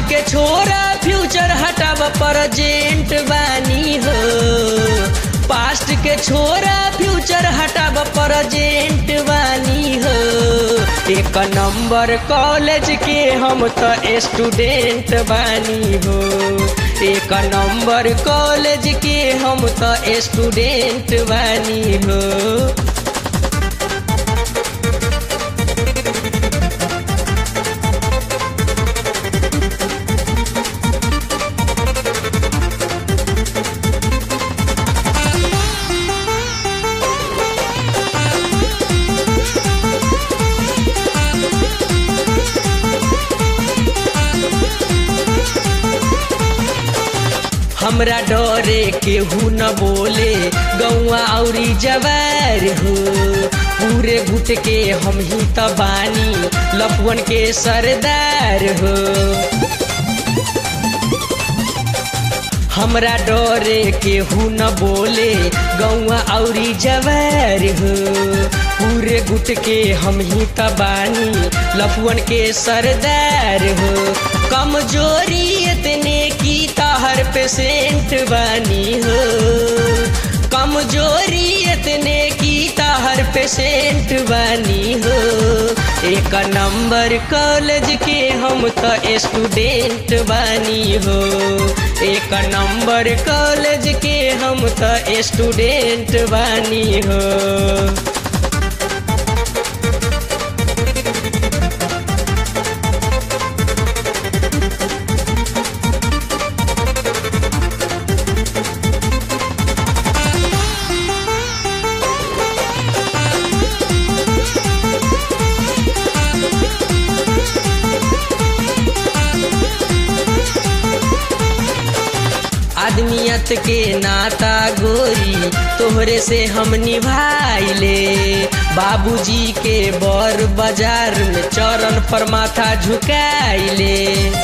के छोरा future हटाब present बानी हो पास्ट के छोरा फ्यूचर हटाब प्रेजेंट बानी हो एक नंबर कॉलेज के हम तो स्टूडेंट बानी हो एक नंबर कॉलेज के हम तो स्टूडेंट बानी हो हमरा डरे केहू न बोले गौआ औरी जवार हो पूरे घुट के हम ही त बानी लफुअन के सरदार हो हमरा डरे केहू न बोले गौआ औरी जवार हो पूरे गुट के हम ही त बानी लफुअन के सरदार हो कमजोरी इतने की तहर पेशेंट बानी हो कमजोरी इतने की तहर पेशेंट बानी हो एक नंबर कॉलेज के हम तो स्टूडेंट बानी हो एक नंबर कॉलेज के हम तो स्टूडेंट बानी हो आदमियत के नाता गोरी तोहरे से हम निभाइले बाबूजी के बर बाजार में चरण पर माथा झुकाइले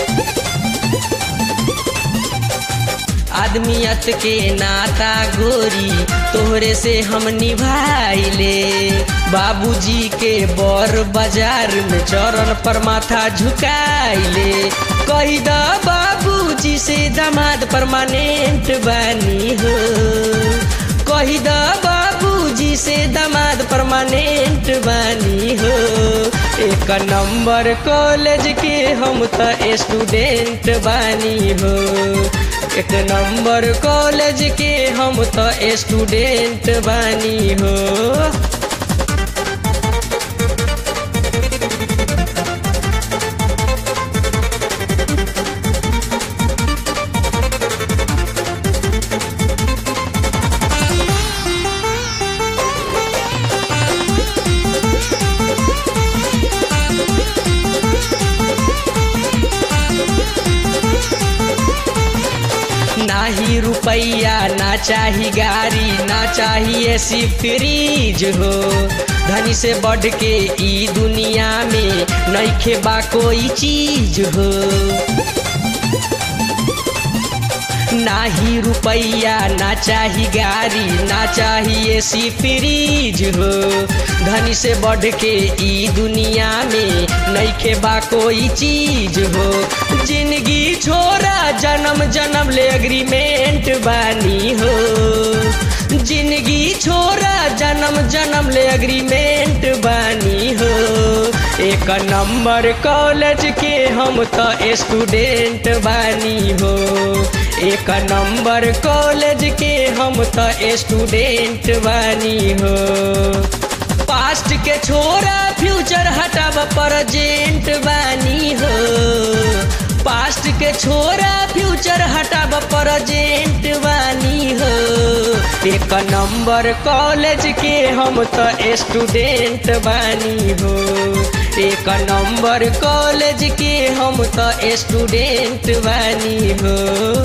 आदमियत के नाता गोरी तोहरे से हम निभाइले बाबूजी के बर बाजार में चरण पर माथा झुकाइले कही द बाबूजी से दामाद परमानेंट बानी हो कही द बाबूजी से दामाद परमानेंट बानी हो एक नंबर कॉलेज के हम तो स्टूडेंट बानी हो एक नंबर कॉलेज के हम तो स्टूडेंट बानी हो नाही रुपैया ना चाही गाड़ी ना चाही ऐसी फ्रीज हो धनी से बढ़ के ई दुनिया में नईखे बा कोई चीज हो नाही रुपैया ना चाही गाड़ी ना चाही ऐसी फ्रीज हो धनी से बढ़ के ई दुनिया में नईखे बा कोई चीज हो जिंदगी छोरा जन्म जन्म ले एग्रीमेंट बानी हो जिंदगी छोरा जन्म जन्म ले एग्रीमेंट बानी हो एक नंबर कॉलेज के हम तो स्टूडेंट बानी हो एक नंबर कॉलेज के हम तो स्टूडेंट बानी हो पास्ट के छोरा फ्यूचर हटाब प्रेजेंट बानी हो पास्ट के छोरा फ्यूचर हटाब प्रेजेंट बानी हो एक नंबर कॉलेज के हम तो स्टूडेंट बानी हो एक नंबर कॉलेज के हम तो स्टूडेंट बानी हो